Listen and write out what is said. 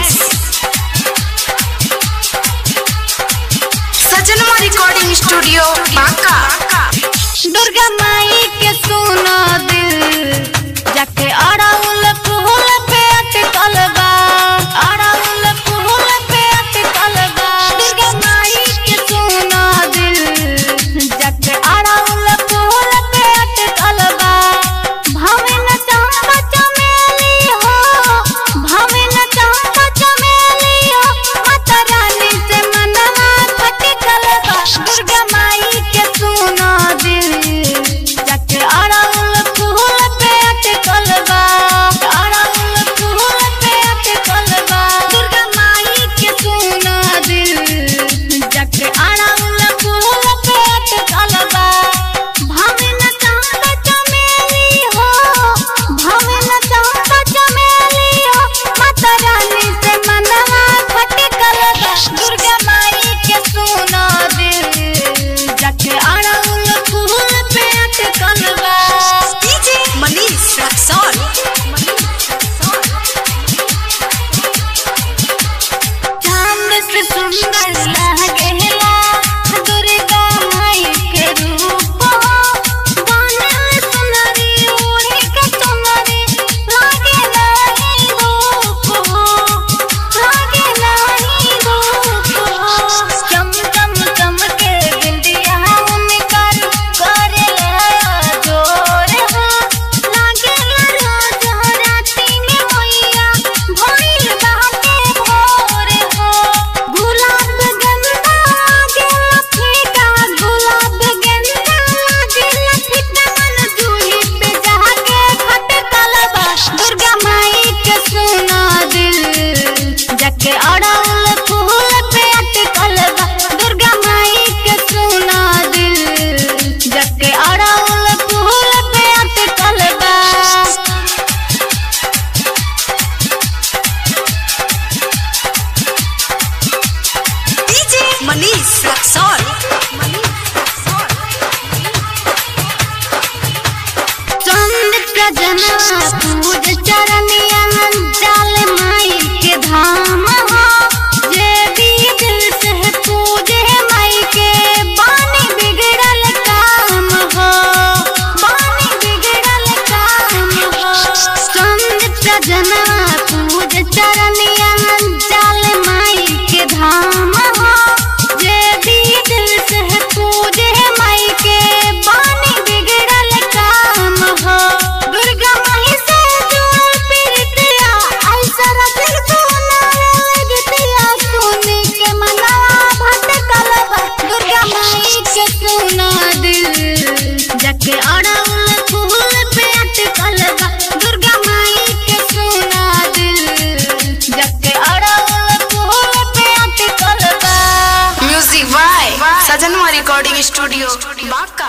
Monies. Sajanwa recording studio Banka Durga माई के सुनो दिल जाके अड़ाउल फूल पे अटकल बा अड़ाउल फूल पे अटकल बा दुर्गा माई के सुनो दिल जाके अड़ाउल फूल पे अटकल बा भावे न चंपा चमेली हो भावे न चंपा चमेली हो माता रानी से मनवा खटकल बा दुर्गा माई के सुनो दिल जाके अड़ाउल फूल पे अटकल बा अड़ाउल फूल पे अटकल बा दुर्गा माई के सुनो दिल जाके अड़ाउल फूल पे अटकल बा भावे न चंपा चमेली हो भावे न चंपा चमेली हो माता रानी से मनवा खटकल बा दुर्गा माई के सुनो दिल जाके अड़ाउल फूल पे अटकल बा डीजे मनीष रक्सौल चांद से सुंदर लागेला दुर्गा माई के रूप बनल सुनरी ओढ़े के चुनरी लागे नाही रूप लागे नाही रूप चम चम चमके बिंदिया उनकर करेला जोर हो लागे रोज राती में मैया भइल बाटे भोर हो गुलाब गंदा गेल फीका गुलाब गंदा गेल फीका मन जूही पे जाके खटकल बा दुर्गा माई के सुना दिल जाके अड़ाउल फूल पे अटकल बा दुर्गा माई के सुना दिल जाके अड़ाउल फूल पे अटकल बा डीजे मनीष रक्सौल चंद प्रजना पूज चरनिया जाल माई के धाम हो जे भी दिल से पूजे माई के बानी बिगड़ल काम हो बानी बिगड़ल काम हो चंद प्रजना पूज चरनिया जाल माई के धाम हो जे भी दिल से पूजे माई के बानी बिगड़ल काम हो दुर्गा माई से जुड़ल प्रीतिया ऐसा दिल सोना लगतिया सुनी के मना भटकल बा दुर्गा माई के सुना दिल जाके अड़ाउल फूल पे अटकल बा दुर्गा माई के सुना दिल जाके अड़ाउल फूल पे अटकल बा music by Sajanwa recording studio Banka